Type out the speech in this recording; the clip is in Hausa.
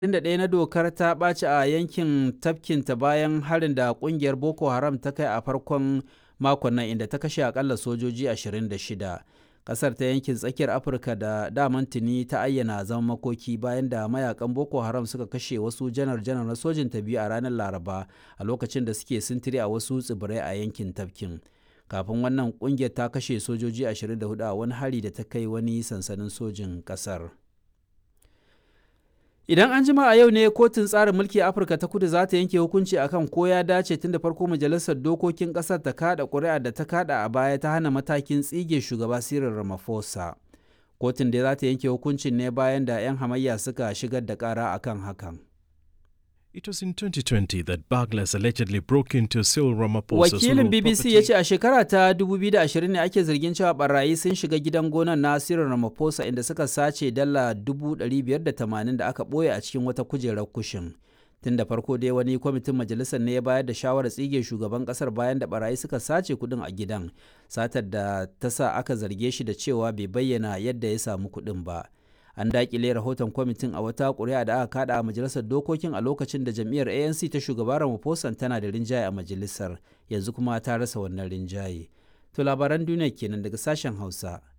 21 na dokar ta ɓaci a yankin tafkinta bayan harin da ƙungiyar Boko Haram ta kai a farkon makon nan inda ta kashe akalla sojoji 26. Ƙasar ta yankin tsakiyar Afirka da daman tuni ta ayyana zaman makoki bayan da mayakan Boko Haram suka kashe wasu janar-janar na sojin ta biyu a ranar Laraba a lokacin da suke sintiri a wasu tsibirai a yankin tafkin. Kafin wannan ƙungiyar ta kashe sojoji 24 a wani hari da ta kai wani sansanin sojin ƙasar. Idan an jima a yau ne kotun tsarin mulki a Afirka ta kudu za ta yanke hukunci akan ko ya dace tun da farko majalisar dokokin ƙasar ta kada ƙuri'a da ta kada a baya ta hana matakin tsige shugaba Cyril Ramaphosa. Kotun da za ta yanke hukuncin ne bayan da 'yan hamayya suka shigar da ƙara akan hakan. It was in 2020 that burglars allegedly broke into Cyril Ramaphosa's Wakilin BBC ya ce a shekara ta 2020 ne ake zargin cewa barayi sun shiga gidan gonan na Cyril Ramaphosa inda suka sace dala 580 da aka ɓoye a cikin wata kujerar kushin. Tun da farko dai wani kwamitin majalisar ne ya bayar da shawarar tsige shugaban kasar bayan da barayi suka sace kuɗin a gidan, satar da ta sa aka zarge shi da cewa bai bayyana yadda ya samu kuɗin ba. an dakile rahoton kwamitin a wata ƙuri'a da aka kada a majalisar dokokin a lokacin da jam'iyyar anc ta shugaba ramaphosa tana da rinjaye a majalisar yanzu kuma ta rasa wannan rinjaye to labaran duniya kenan daga sashen hausa